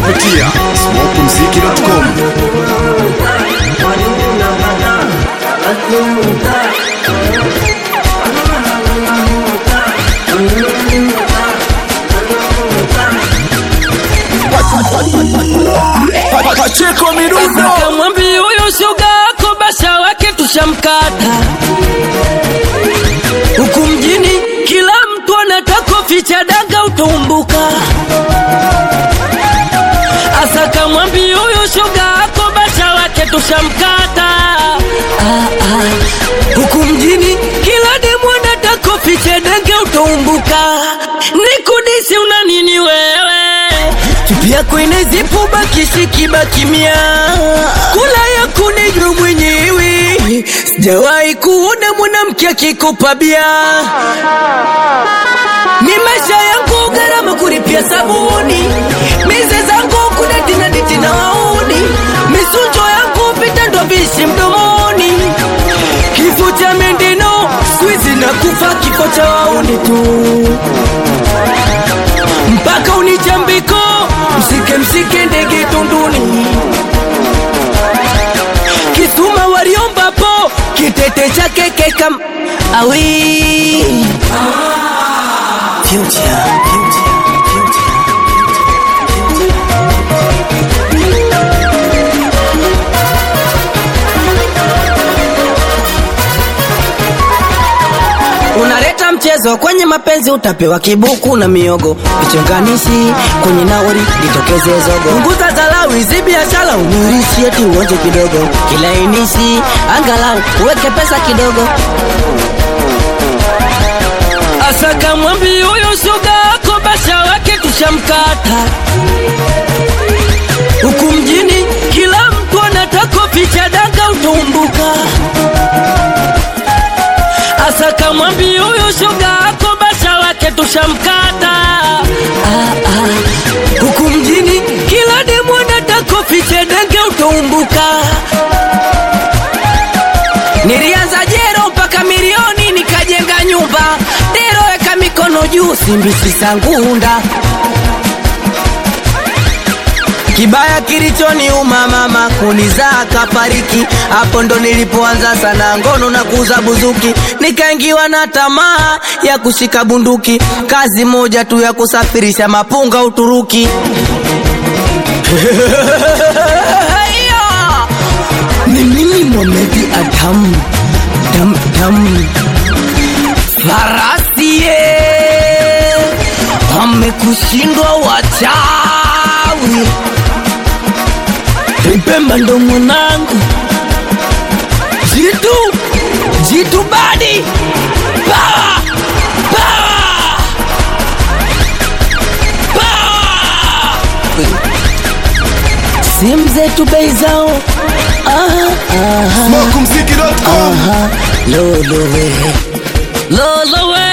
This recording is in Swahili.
kupitia smokumziki.com. Pacheko Mirundo Kamwambi huyu shoga yako basha wake tushamkata huku mjini, kila mtu anataka ficha daga utumbuka. Asa kamwambi huyu shoga yako basha wake tushamkata ah, ah. huku mjini, kila demu anataka ficha daga utumbuka. Nikudisi una nini wewe? Chupi yako inazipu bakishi kibakimia, kula yako nijua mwenyewe. Sijawahi kuona mwanamke akikupa bia. Ni maisha yangu gharama kulipia sabuni, mize zangu kudati na diti na wauni, misunjo yangu pita ndo vishi mdomoni, kifo cha mendeno swizi na kufa kifo cha wauni tu mpaka unichambiko msike msike ndege tunduni kisuma waliombapo kitete chake kekam awi Future, future, future. Unaleta mchezo kwenye mapenzi, utapewa kibuku na miogo. Vichonganishi kwenye nauri, litokeze zogo. Punguza dharau, hizi biashara uniurishi, eti uonje kidogo. Kilainishi angalau uweke pesa kidogo. Asa kamwambi huyo shoga yako basha wake tushamkata huku mjini, kila mtu anataka ficha daga utumbuka Asa kamwambi huyu shoga yako basha wake tushamkata ah, ah. Huku mjini kila demu anataka fiche denge utumbuka Nilianza jero mpaka milioni nikajenga nyumba Dero weka mikono juu simbisi sangunda Kibaya kilichoniuma mama kunizaa kafariki, hapo ndo nilipoanza sana ngono na kuuza buzuki, nikaingiwa na tamaa ya kushika bunduki, kazi moja tu ya kusafirisha mapunga Uturuki. Ni mimi Mohamed Adam dam dam farasie amekushindwa wachawi Pemba ndo mwanangu jitu jitu badi Power! Power! Power! simu zetu bei zao aha, aha, smokumziki.com. aha. lolowe lolowe